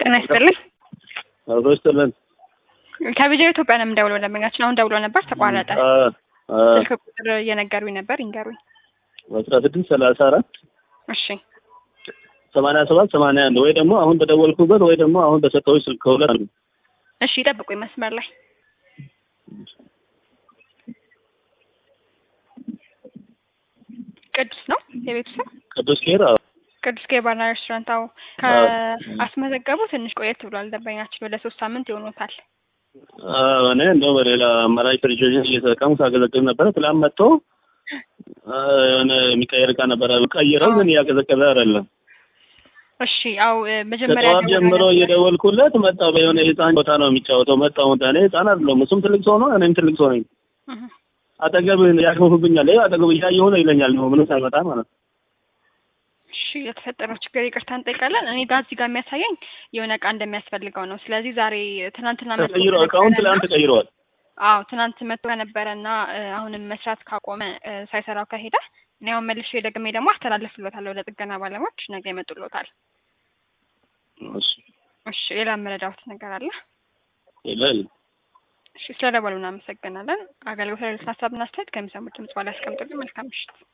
ጤና ይስጥልኝ። አብሮ ይስጥልን። ከቢጃ ኢትዮጵያ ነው የምደውለው። ደንበኛችን አሁን ደውሎ ነበር ተቋረጠ። አ- አ- ስልክ ቁጥር እየነገሩኝ ነበር፣ ይንገሩኝ። አስራ ስድስት ሰላሳ አራት እሺ ሰማንያ ሰባት ሰማንያ አንድ ወይ ደግሞ አሁን በደወልኩበት ወይ ደግሞ አሁን በሰጠሁሽ ስልክ ከሁለት አንዱ። እሺ፣ ይጠብቁኝ መስመር ላይ ቅዱስ ነው የቤቱ ስም ቅዱስ ኬር አዎ። ቅዱስ ኬባና ሬስቶራንት። አዎ አዎ። ከአስመዘገቡ ትንሽ ቆየት ብሏል። ደንበኛችን ወደ ሶስት ሳምንት ይሆኖታል። አዎ፣ እኔ እንደው በሌላ አማራጭ ፍሪጆችን እየተጠቀሙ ሳገለግል ነበረ። ትላንት መጥቶ አ፣ የሆነ የሚቀየር እቃ ነበረ ቀይረው፣ ግን እያቀዘቀዘ አይደለም። እሺ አው መጀመሪያ ከጠዋት ደውላ ጀምሮ ነበር። እየደወልኩለት መጣሁ። በየሆነ የህፃን ቦታ ነው የሚጫወተው። መጣሁ። እኔ ህፃን አይደለሁም፣ እሱም ትልቅ ሰው ነው፣ እኔም ትልቅ ሰው ነኝ። እህ። አጠገብህ ያሾፍብኛል። ይኸው አጠገቡ እያየሁ ነው ይለኛል። ነው ምንም ሳይመጣ ማለት ነው። እሺ የተፈጠረው ችግር ይቅርታ እንጠይቃለን። እኔ ጋር እዚህ ጋር የሚያሳየኝ የሆነ እቃ እንደሚያስፈልገው ነው። ስለዚህ ዛሬ ትናንትና መጥቶ ተቀይሮ እቃውን ከነበረና- ትላንት ተቀይረዋል። አዎ ትናንት መጥቶ ከነበረና እ፣ አሁንም መስራት ካቆመ እ፣ ሳይሰራው ከሄደ እኔ አሁን መልሼ ደግሜ ደግሞ አስተላልፍሎታለሁ ለጥገና ባለሙያዎች ነገ ይመጡሎታል። እሺ እሺ ሌላ መረዳሁት ነገር አለ? ይላል እሺ ስለደወሉ እናመሰግናለን። አገልግሎት ላይ ሀሳብና አስተያየት ከሚሰሙት ድምጽ በኋላ ያስቀምጡልን። መልካም ምሽት።